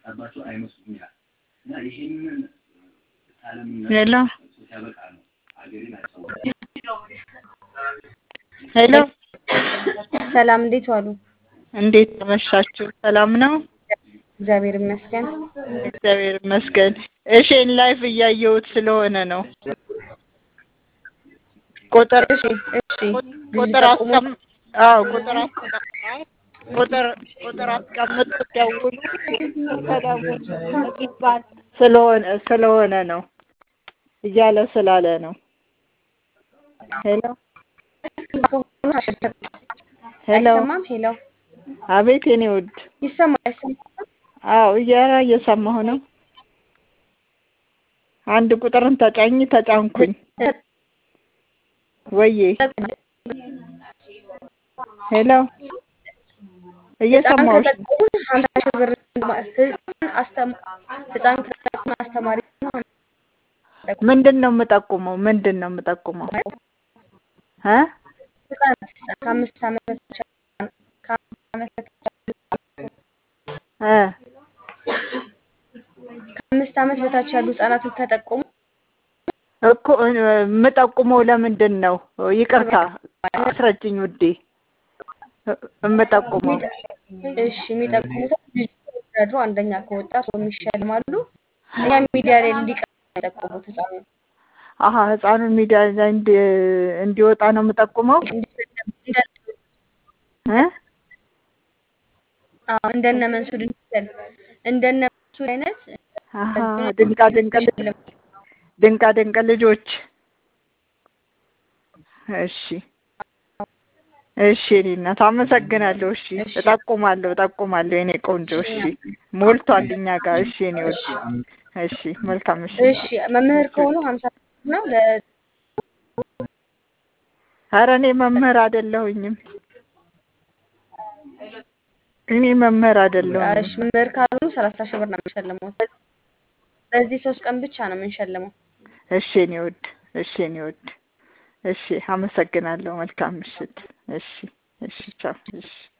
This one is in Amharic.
የመጣባቸው አይመስሉም ይላል እና ይህንን ዓለም ሄሎ ሲያበቃ ነው ሀገሬን አሰው ሄሎ ሰላም እንዴት ዋሉ? እንዴት ተመሻችሁ? ሰላም ነው? እግዚአብሔር ይመስገን። እግዚአብሔር ይመስገን። እሺን ላይፍ እያየሁት ስለሆነ ነው። ቁጥር እሺ እሺ ቁጥር አስቀም አዎ ቁጥር አስቀም ቁጥር ቁጥር አስቀምጡ ደውሉ ተደውሉ ይባል ስለሆነ ስለሆነ ነው እያለ ስላለ ነው። ሄሎ ሄሎ አይሰማም? ሄሎ አቤት የኔ ውድ ይሰማል? አይሰማም? አዎ እያራ እየሰማሁ ነው። አንድ ቁጥርን ተጫኝ ተጫንኩኝ ወዬ ሄሎ እየሰማሁሽ ነው። ከተጠቀሙ ሀምሳ ሺህ ብር ህፃን አስተማ- ህፃን ከተጠቀሙ አስተማሪ ነው። ምንድን ነው የምጠቁመው? ምንድን ነው የምጠቁመው? እ ህፃን ከአምስት ዓመት በታች ከአምስት ዓመት በታች እ ከአምስት ዓመት በታች ያሉ ህጻናትን ተጠቁሙ። እኮ እ የምጠቁመው ለምንድን ነው? ይቅርታ አስረጅኝ ውዴ። እ- የምጠቁመው እሺ የሚጠቁሙት ልጁ ወዳድሮ አንደኛ ከወጣ ሰው ይሸልማሉ። እኛ ሚዲያ ላይ እንዲቀር ነው የጠቆሙት ህፃኑ አሀ ህፃኑን ሚዲያ ላይ እንዲ- እንዲወጣ ነው የምጠቁመው እ አዎ እንደነ መንሱድ እንዲሰል እንደነ መንሱድ አይነት አሀ ድንቃ ድንቅ ልጅ- ድንቃ ድንቅ ልጆች እሺ እሺ የእኔ እናት አመሰግናለሁ። እሺ እጠቁማለሁ እጠቁማለሁ የኔ ቆንጆ። እሺ ሞልቷል እኛ ጋር። እሺ የኔ ወድ እሺ መልካም እሺ እሺ መምህር ከሆኑ ሀምሳ ነው ለ ኧረ እኔ መምህር አይደለሁኝም። እኔ መምህር አይደለሁኝም። እሺ መምህር ካልሆኑ ሰላሳ ሺህ ብር ነው የምንሸልመው። በዚህ ሶስት ቀን ብቻ ነው የምንሸልመው። እሺ የኔ ውድ እሺ የኔ ውድ እሺ አመሰግናለሁ። መልካም ምሽት። እሺ እሺ ቻው እሺ